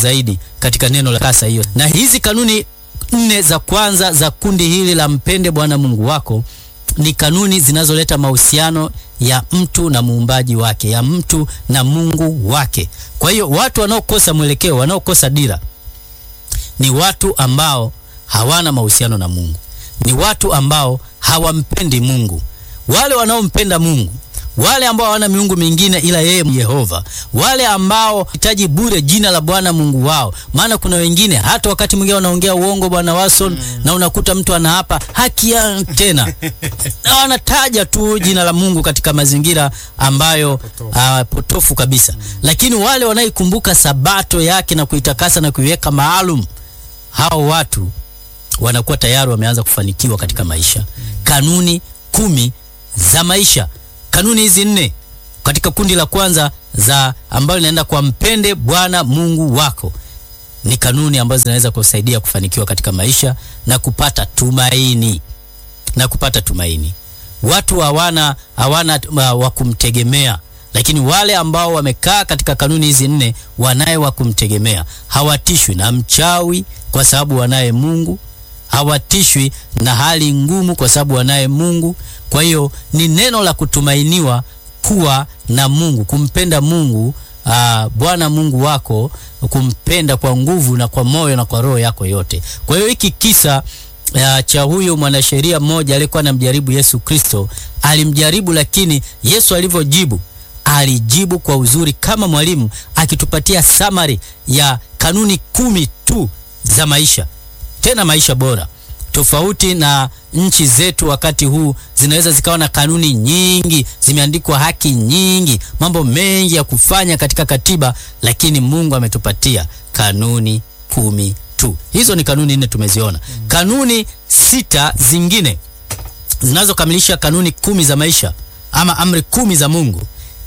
zaidi katika neno la kasa hiyo. Na hizi kanuni nne za kwanza za kundi hili la mpende Bwana Mungu wako ni kanuni zinazoleta mahusiano ya mtu na muumbaji wake, ya mtu na Mungu wake. Kwa hiyo watu wanaokosa mwelekeo, wanaokosa dira ni watu ambao hawana mahusiano na Mungu, ni watu ambao hawampendi Mungu. Wale wanaompenda Mungu, wale ambao hawana miungu mingine ila yeye Yehova, wale ambao hitaji bure jina la Bwana Mungu wao. Maana kuna wengine hata wakati mwingine wanaongea uongo, Bwana Watson, mm. na unakuta mtu anaapa haki ya tena na wanataja tu jina la Mungu katika mazingira ambayo potofu, uh, potofu kabisa mm. Lakini wale wanaikumbuka sabato yake na kuitakasa na kuiweka maalum, hao watu wanakuwa tayari wameanza kufanikiwa katika maisha. Kanuni kumi za maisha. Kanuni hizi nne katika kundi la kwanza za ambayo linaenda kwa mpende Bwana Mungu wako ni kanuni ambazo zinaweza kusaidia kufanikiwa katika maisha na kupata tumaini na kupata tumaini. Watu hawana hawana wa kumtegemea, lakini wale ambao wamekaa katika kanuni hizi nne wanaye wa kumtegemea. Hawatishwi na mchawi kwa sababu wanaye Mungu hawatishwi na hali ngumu kwa sababu wanaye Mungu. Kwa hiyo ni neno la kutumainiwa kuwa na Mungu, kumpenda Mungu aa, Bwana Mungu wako, kumpenda kwa nguvu na kwa moyo na kwa roho yako yote. Kwa hiyo hiki kisa aa, cha huyo mwanasheria mmoja aliyekuwa anamjaribu Yesu Kristo, alimjaribu, lakini Yesu alivyojibu alijibu kwa uzuri kama mwalimu, akitupatia summary ya kanuni kumi tu za maisha tena maisha bora. Tofauti na nchi zetu wakati huu, zinaweza zikawa na kanuni nyingi, zimeandikwa haki nyingi, mambo mengi ya kufanya katika katiba, lakini Mungu ametupatia kanuni kumi tu. Hizo ni kanuni nne tumeziona. Mm. Kanuni sita zingine zinazokamilisha kanuni kumi za maisha ama amri kumi za Mungu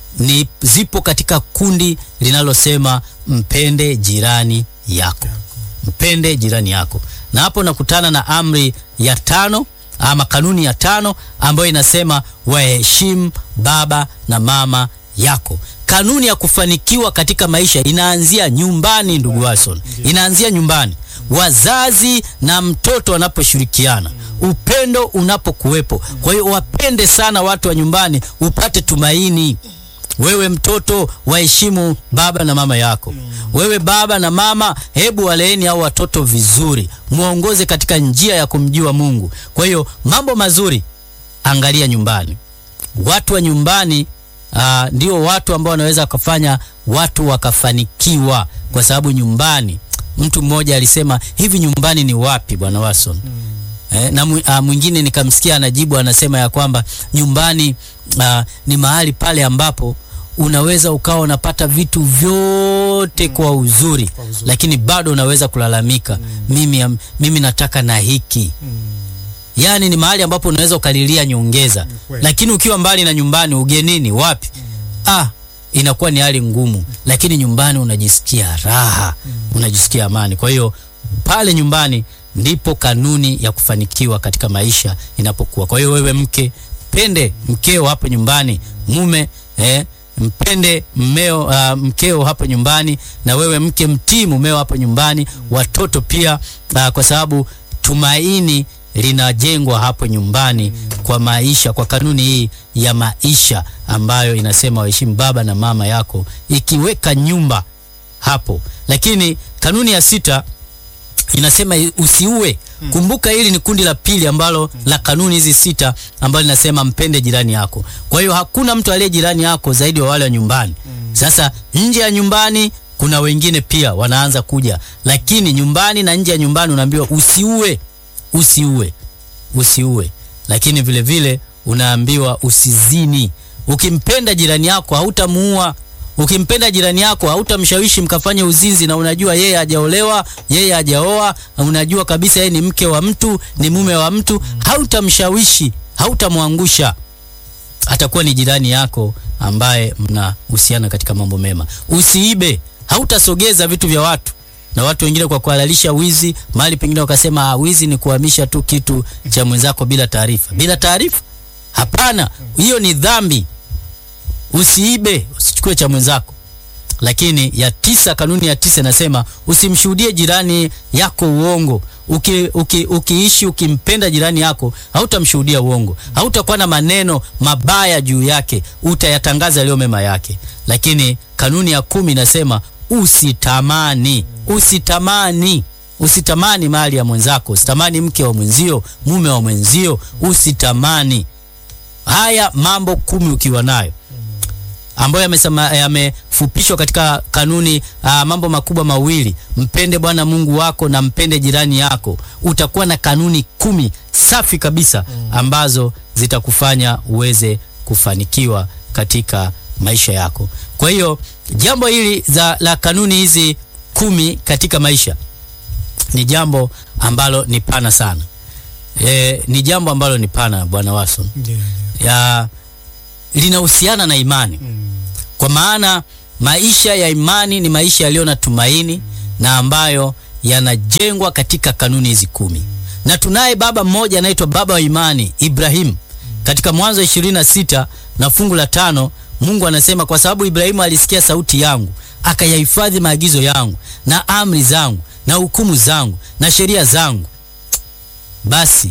ni zipo katika kundi linalosema mpende jirani yako, mpende jirani yako na hapo nakutana na amri ya tano ama kanuni ya tano ambayo inasema waheshimu baba na mama yako. Kanuni ya kufanikiwa katika maisha inaanzia nyumbani, ndugu Watson, inaanzia nyumbani. Wazazi na mtoto wanaposhirikiana, upendo unapokuwepo. Kwa hiyo wapende sana watu wa nyumbani, upate tumaini. Wewe mtoto waheshimu baba na mama yako. Mm. Wewe baba na mama, hebu waleeni hao watoto vizuri, muongoze katika njia ya kumjua Mungu. Kwa hiyo mambo mazuri angalia nyumbani. Watu wa nyumbani aa, ndio watu ambao wanaweza wakafanya watu wakafanikiwa, kwa sababu nyumbani, mtu mmoja alisema hivi, nyumbani ni wapi bwana Watson? Mm. Eh, na mwingine nikamsikia anajibu anasema ya kwamba nyumbani aa, ni mahali pale ambapo unaweza ukawa unapata vitu vyote mm. kwa uzuri, kwa uzuri lakini bado unaweza kulalamika mm. mimi, mimi nataka na hiki mm. Yaani ni mahali ambapo unaweza ukalilia nyongeza mm. Lakini ukiwa mbali na nyumbani, ugenini, wapi mm. ah, inakuwa ni hali ngumu mm. Lakini nyumbani unajisikia raha mm. unajisikia amani. Kwa hiyo pale nyumbani ndipo kanuni ya kufanikiwa katika maisha inapokuwa. Kwa hiyo wewe mke, pende mkeo hapo nyumbani, mume eh, mpende mmeo, uh, mkeo hapo nyumbani, na wewe mke mtii mumeo hapo nyumbani, watoto pia uh, kwa sababu tumaini linajengwa hapo nyumbani kwa maisha, kwa kanuni hii ya maisha ambayo inasema waheshimu baba na mama yako, ikiweka nyumba hapo. Lakini kanuni ya sita inasema usiue. Hmm. Kumbuka hili ni kundi la pili ambalo hmm. la kanuni hizi sita ambalo linasema mpende jirani yako. Kwa hiyo hakuna mtu aliye jirani yako zaidi wa wale wa nyumbani. Hmm. Sasa nje ya nyumbani kuna wengine pia wanaanza kuja, lakini nyumbani na nje ya nyumbani unaambiwa usiue, usiue, usiue. Lakini vile vile unaambiwa usizini. Ukimpenda jirani yako hautamuua. Ukimpenda jirani yako hautamshawishi mkafanye uzinzi, na unajua yeye hajaolewa, yeye hajaoa, unajua kabisa yeye ni mke wa mtu, ni mume wa mtu, hautamshawishi, hautamwangusha. Atakuwa ni jirani yako ambaye mnahusiana katika mambo mema. Usiibe, hautasogeza vitu vya watu. Na watu wengine kwa kuhalalisha wizi, mahali pengine wakasema wizi ni kuhamisha tu kitu cha mwenzako bila taarifa. Bila taarifa? Hapana, hiyo ni dhambi. Usiibe, usichukue cha mwenzako. lakini ya tisa, kanuni ya tisa inasema usimshuhudie jirani yako uongo. Uki, uki, ukiishi ukimpenda jirani yako hautamshuhudia uongo, hautakuwa na maneno mabaya juu yake, utayatangaza yaliyo mema yake. Lakini kanuni ya kumi inasema usitamani, usitamani usitamani mali ya mwenzako, usitamani mke wa mwenzio, mume wa mwenzio, usitamani. Haya mambo kumi ukiwa nayo ambayo yamesema yamefupishwa katika kanuni aa, mambo makubwa mawili: mpende Bwana Mungu wako na mpende jirani yako. Utakuwa na kanuni kumi safi kabisa ambazo zitakufanya uweze kufanikiwa katika maisha yako. Kwa hiyo jambo hili za, la kanuni hizi kumi katika maisha ni jambo ambalo ni pana sana. E, ni jambo ambalo ni pana Bwana Watson, Ndio, ya linahusiana na imani Mm. kwa maana maisha ya imani ni maisha yaliyo na tumaini na ambayo yanajengwa katika kanuni hizi kumi. Na tunaye baba mmoja anaitwa baba wa imani Ibrahimu. Katika Mwanzo 26 na fungu la tano, Mungu anasema kwa sababu Ibrahimu alisikia sauti yangu, akayahifadhi maagizo yangu na amri zangu na hukumu zangu na sheria zangu, basi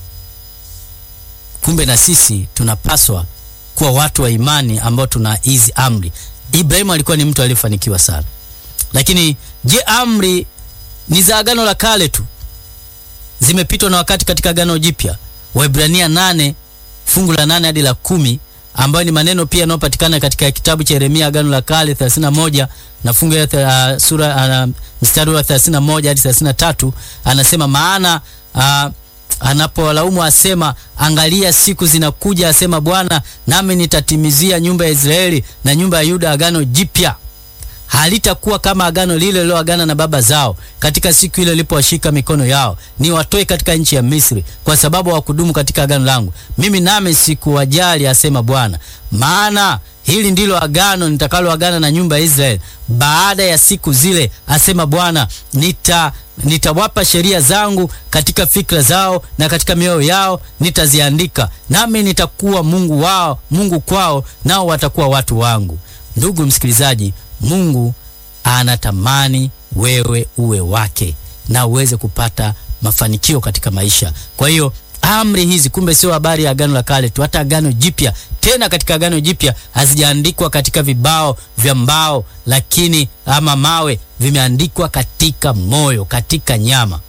kumbe na sisi tunapaswa kuwa watu wa imani ambao tuna hizi amri. Ibrahimu alikuwa ni mtu aliyefanikiwa sana, lakini je, amri ni za agano la kale tu? Zimepitwa na wakati katika agano jipya. Waebrania nane fungu la nane hadi la kumi ambayo ni maneno pia yanayopatikana katika kitabu cha Yeremia agano la kale 31 na fungu ya uh, sura uh, mstari wa 31 hadi 33 anasema maana uh, anapowalaumu asema, angalia siku zinakuja, asema Bwana, nami nitatimizia nyumba ya Israeli na nyumba ya Yuda agano jipya, halitakuwa kama agano lile liloagana na baba zao katika siku ile ilipowashika mikono yao ni watoe katika nchi ya Misri, kwa sababu hawakudumu katika agano langu, mimi nami sikuwajali, asema Bwana. Maana hili ndilo agano nitakaloagana na nyumba ya Israeli baada ya siku zile, asema Bwana, nita nitawapa sheria zangu katika fikra zao na katika mioyo yao nitaziandika, nami nitakuwa Mungu wao, Mungu kwao, nao watakuwa watu wangu. Ndugu msikilizaji, Mungu anatamani wewe uwe wake na uweze kupata mafanikio katika maisha. Kwa hiyo amri hizi kumbe sio habari ya agano la kale tu, hata agano jipya. Tena katika agano jipya hazijaandikwa katika vibao vya mbao, lakini ama mawe, vimeandikwa katika moyo, katika nyama.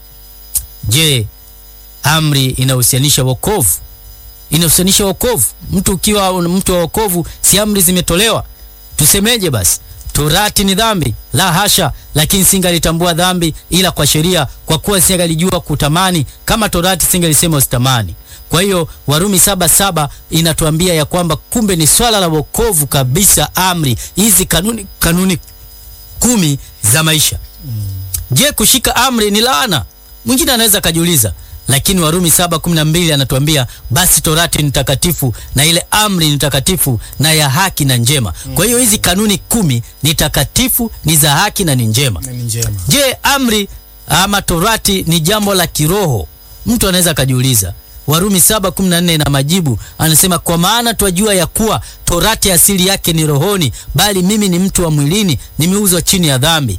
Je, amri inahusianisha wokovu? Inahusianisha wokovu? Mtu ukiwa mtu wa wokovu, si amri zimetolewa? Tusemeje basi? Torati ni dhambi? La hasha! Lakini singalitambua dhambi ila kwa sheria, kwa kuwa singalijua kutamani kama Torati singalisema usitamani. Kwa hiyo Warumi saba saba inatuambia ya kwamba kumbe ni swala la wokovu kabisa, amri hizi, kanuni kanuni kumi za maisha. Je, kushika amri ni laana? Mwingine anaweza akajiuliza, lakini Warumi saba kumi na mbili anatuambia basi Torati ni takatifu na ile amri ni takatifu na ya haki na njema. Kwa hiyo hizi kanuni kumi ni takatifu, ni za haki na ni njema. Na ni njema. Je, amri ama Torati ni jambo la kiroho? Mtu anaweza akajiuliza. Warumi 7:14 na majibu anasema, kwa maana twajua ya kuwa Torati asili yake ni rohoni, bali mimi ni mtu wa mwilini, nimeuzwa chini ya dhambi.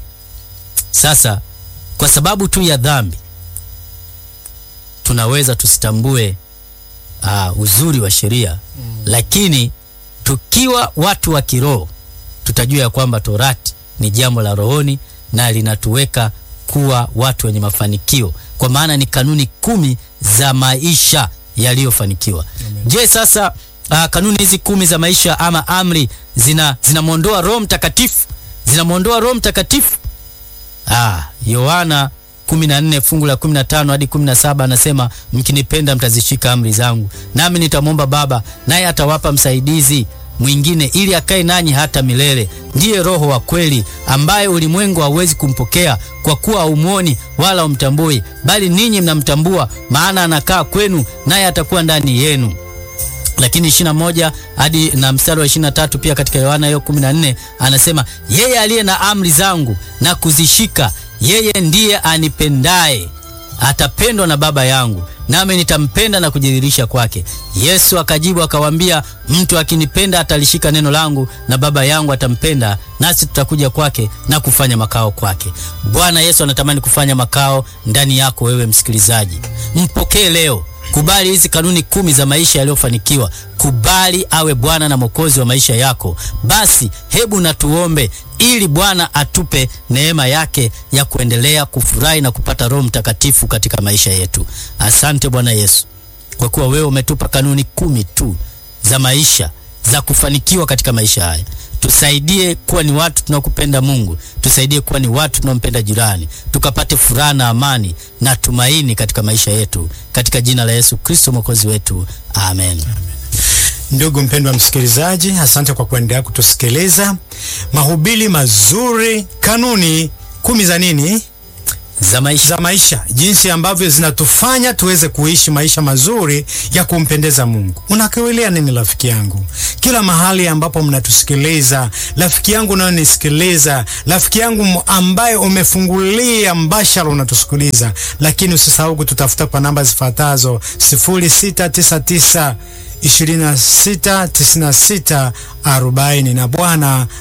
Sasa kwa sababu tu ya dhambi tunaweza tusitambue uh, uzuri wa sheria mm. Lakini tukiwa watu wa kiroho tutajua ya kwamba Torati ni jambo la rohoni na linatuweka kuwa watu wenye mafanikio, kwa maana ni kanuni kumi za maisha yaliyofanikiwa. Je, sasa uh, kanuni hizi kumi za maisha ama amri zina zinamwondoa Roho Mtakatifu, zinamwondoa Roho Mtakatifu? Ah, Yohana 14 fungu la 15 hadi 17 anasema, mkinipenda mtazishika amri zangu, nami nitamwomba Baba, naye atawapa msaidizi mwingine ili akae nanyi hata milele, ndiye Roho wa kweli, ambaye ulimwengu hauwezi kumpokea kwa kuwa haumwoni wala umtambui, bali ninyi mnamtambua, maana anakaa kwenu, naye atakuwa ndani yenu. Lakini 21 hadi na mstari wa 23 pia katika Yohana hiyo 14 anasema, yeye aliye na amri zangu na kuzishika, yeye ndiye anipendaye. atapendwa na Baba yangu, nami nitampenda na kujidhihirisha kwake. Yesu akajibu akawaambia, mtu akinipenda atalishika neno langu, na Baba yangu atampenda, nasi tutakuja kwake na kufanya makao kwake. Bwana Yesu anatamani kufanya makao ndani yako wewe msikilizaji. Mpokee leo. Kubali hizi kanuni kumi za maisha yaliyofanikiwa. Kubali awe Bwana na Mwokozi wa maisha yako. Basi hebu na tuombe ili Bwana atupe neema yake ya kuendelea kufurahi na kupata Roho Mtakatifu katika maisha yetu. Asante Bwana Yesu, kwa kuwa wewe umetupa kanuni kumi tu za maisha za kufanikiwa katika maisha haya. Tusaidie kuwa ni watu tunaokupenda Mungu, tusaidie kuwa ni watu tunaompenda jirani, tukapate furaha na amani na tumaini katika maisha yetu, katika jina la Yesu Kristo mwokozi wetu, amen. Ndugu mpendwa msikilizaji, asante kwa kuendelea kutusikiliza. Mahubiri mazuri, kanuni kumi za nini? Za maisha. Za maisha, jinsi ambavyo zinatufanya tuweze kuishi maisha mazuri ya kumpendeza Mungu. Unakiwelea nini rafiki yangu? Kila mahali ambapo mnatusikiliza, rafiki yangu unayonisikiliza, rafiki yangu ambaye umefungulia mbashara unatusikiliza, lakini usisahau kututafuta kwa namba zifuatazo 0699 26 96 40 na Bwana